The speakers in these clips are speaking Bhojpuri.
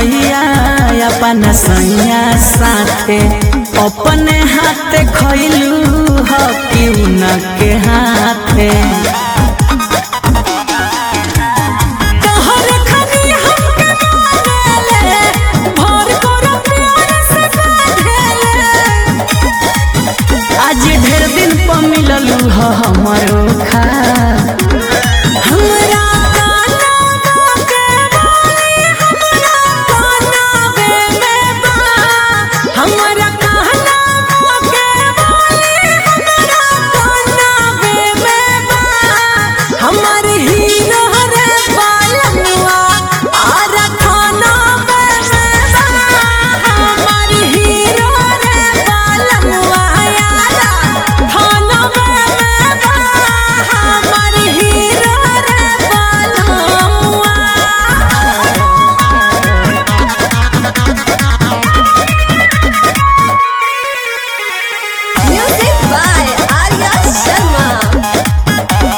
मिठैया अपन सैया साथे अपने हाथे खैलू ह कि उनके हाथे तोहरे खानी हमके मारेले, भर करो प्यार से बांधेले। आज ढेर दिन पर मिललू ह हमरो खा हमरा गाना के बोली हमरा गानावे में बा हमरा कहना के बोली हमरा गानावे में बा हमर हीरो रे बालनुआ आर खाना में बा हमर हीरो रे बालनुआ यारा खाना में बा हमर हीरो रे बालनुआ Music by Arya Sharma.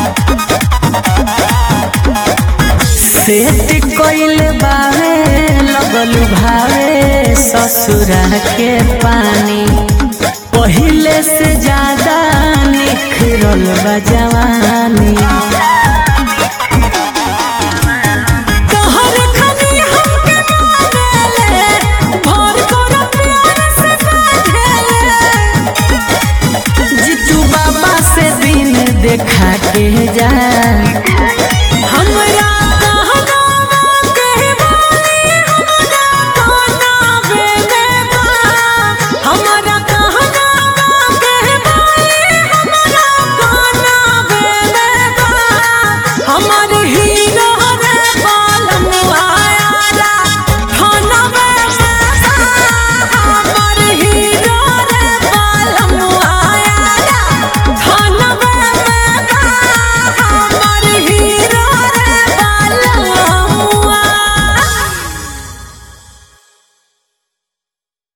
Set कइल बावे लगल भावे ससुरा के पानी पहिले से ज्यादा निखरल बा जवानी तोहरे खानी हमके मारेले, भर करो प्यार से बांधेले। जीतू बाबा से दिन देखा के जा